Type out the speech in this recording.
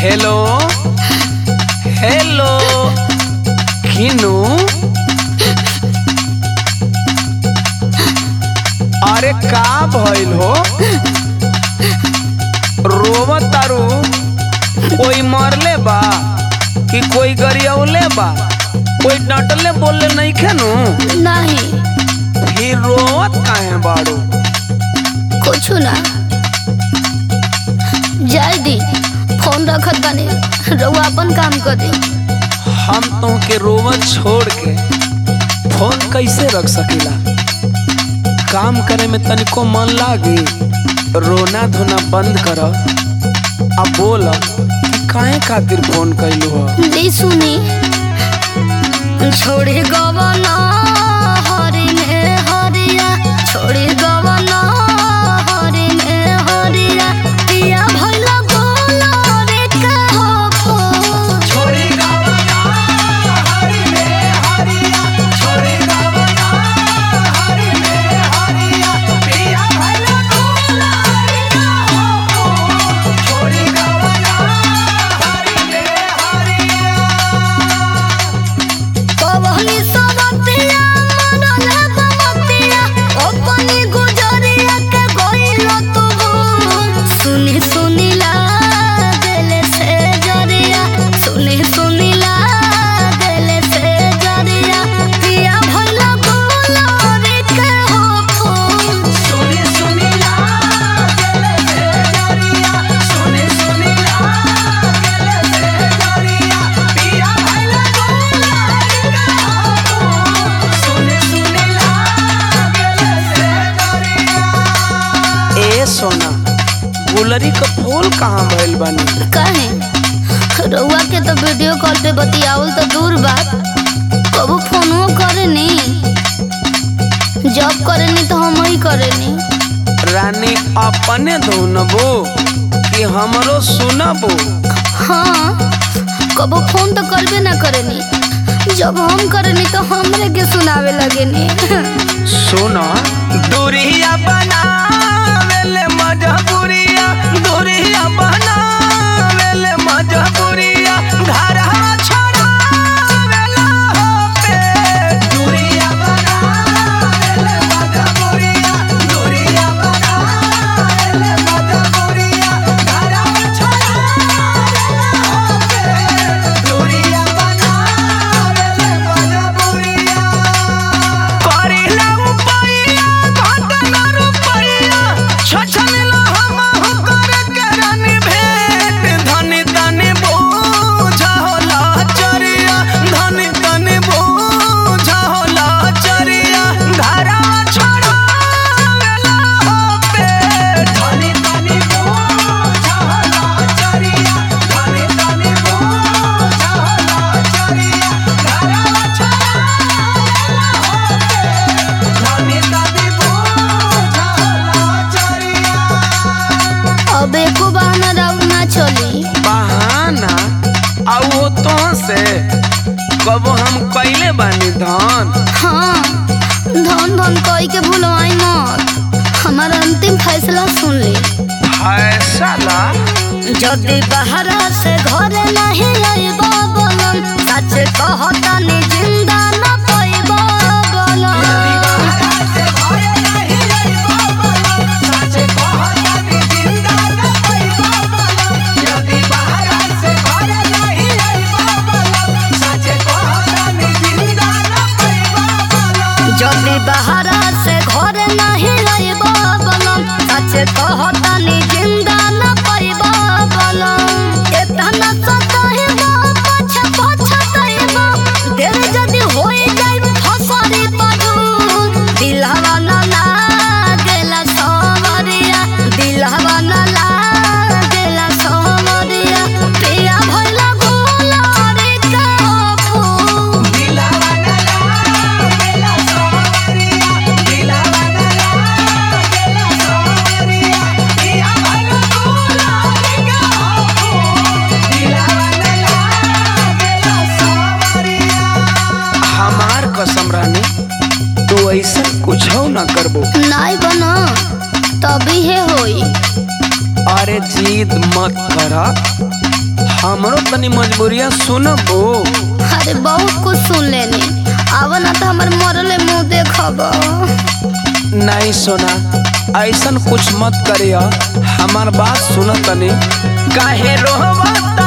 hello hello किनू अरे का भइल हो रोवत तारू कोई मरले बा कि कोई गरियौले बा कोई डटले बोलले नहीं खेनू नहीं फिर रोवत काहे बाड़ू कुछ ना जाय दी फोन रखत बानी रउआ अपन काम कर दी हम तुमके रोवत छोड़ के फोन कैसे रख सकीला काम करे में तनिको मन लागी रोना धोना बंद कर अब बोल कि काहे खातिर फोन कैलू ह दी सुनी छोड़ी गवना हरि में हरिया छोड़ी गवना हरि में हरिया पिया भइला गोला रे का हो छोड़ी गवना हरि में हरिया छोड़ी गवना हरि में हरिया पिया भइला गोला रे का हो छोड़ी गवना हरि में हरिया कवनी सबतिया मनले बमतिया अपनी गुजरिया के गइल तू सुनी सुनी लागले से जरिया सुनी सुनी लागले से जरिया पिया भइला गोला रे के हो फूल सुनी सुनी लागले से जरिया सुनी सुनी लागले से जरिया पिया भइला गोला रे का हो सुनी सुनी लागले से जरिया ए सोना गुलरी का फूल कहाँ भइल बानी काहे रउआ के तो वीडियो कॉल पे बतियावल तो दूर बात कबू फोनो करे नी जॉब करे नी तो हम ही करे नी रानी अपने धुनबो कि हमरो सुनबो हाँ कबू फोन तो करबे ना करे नी जब हम करे नी तो हमरे के सुनावे लगे नी सुनो दूरिया बनावेले मजबूरिया दूरिया बनावेले मजबूरिया घरवा छोड़ावेला हो पे दूरिया बनावेले मजबूरिया दूरिया बनावेले मजबूरिया घरवा छोड़ावेला हो पे दूरिया बनावेले मजबूरिया करिला रुपैया घटना रुपैया छछनला हम हुकर करन भेट धन तन बोझ होला चरिया धन तन बोझ होला चरिया घरा छोड़ावेला हो पेट धन तन बोझ होला चरिया धन तन बोझ होला चरिया घरा छोड़ावेला हो पेट धन तन बोझ होला चरिया अब एको बहाना राउर ना चली बहाना आउ हो तो से कब हम कैले बानी धन हाँ धन धन कही के भूलवाई मत हमारा अंतिम फैसला सुन ली फैसला যদি বাহারা সে ঘরে নাহি আইব বলন সাচে কহতানি জিন্দা না পাইব বলন যদি বাহারা সে ঘরে নাহি আইব বলন সাচে কহতানি জিন্দা না পাইব বলন এতনা সতাইব পাছে পছতাইব দের যদি হই যাই ফসরি পাডু দিলহবা না লাগেলা সবরিয়া দিলহবা না লাগেলা সবরিয়া প্রিয়া ভইলা গোলা রে কাপু हमार कसम रानी तू ऐसा कुछ ना करबो नाई बना तभी है होई अरे जिद मत कर हमरो तनी मजबूरिया सुनबो अरे बहुत कुछ सुन लेनी आव ना तो हमर मरले मुंह देखब नहीं सोना ऐसन कुछ मत करिया हमार बात सुन तनी काहे रोहबता